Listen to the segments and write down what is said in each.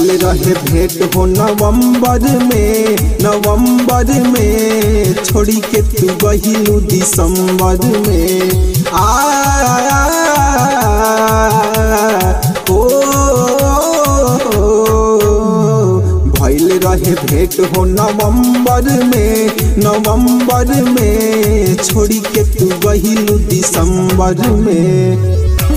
भइल रहे भेंट हो नवंबर में नवंबर में छोड़ी के तू गहिलू दिसंबर में आ ओ भइल रहे भेंट हो नवंबर में नवंबर में छोड़ी के तू गहिलू दिसंबर में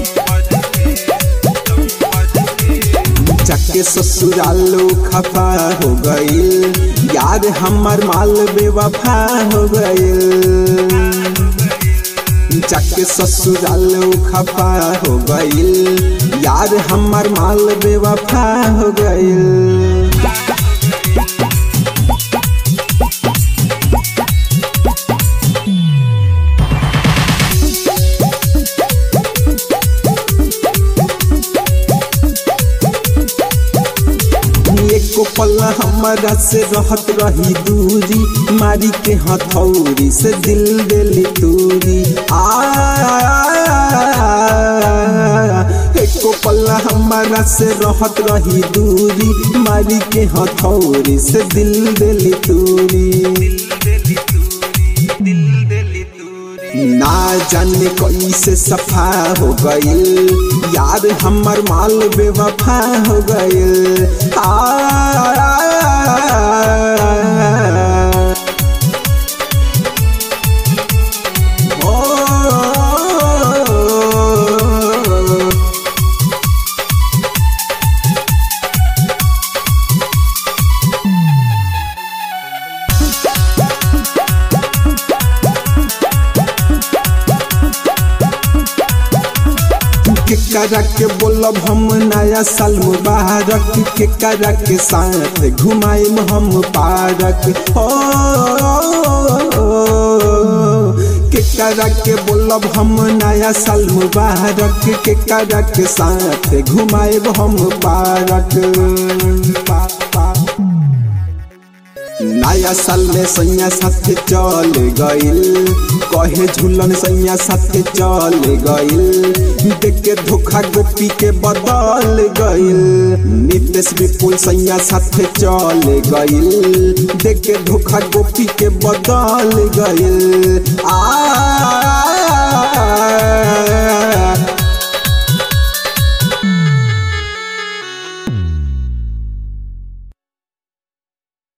जाके ससुरालो खफा हो गईल यार हमर माल बेवफा हो गईल जाके ससुरालो खफा हो गईल यार हमर माल बेवफा हो गईल एको पल हमारा से रहत रही दूरी मारी के हथौरी से दिल दिली दूरी आ एको पल हमारा से रहत रही दूरी मारी के हथौरी से दिल दिली दूरी ना जाने कैसे सफा हो गईल यार हमर माल बेवफा हो गईल आ ओ, के करा के बोलब हम नया साल मुबारक के करा के साथ घुमाइम हम पारक हो के करा के बोलब हम नया साल मुबारक के करा के साथ घुमाइब हम पारक पा, पा। नया साल में सैया साथे चल गईल कहे झूलन सैया साथे चल गईल देख के धोखा गोपी के बदल गईल नितेश विपुल सैया साथे चल गईल देख के धोखा गोपी के बदल गईल आ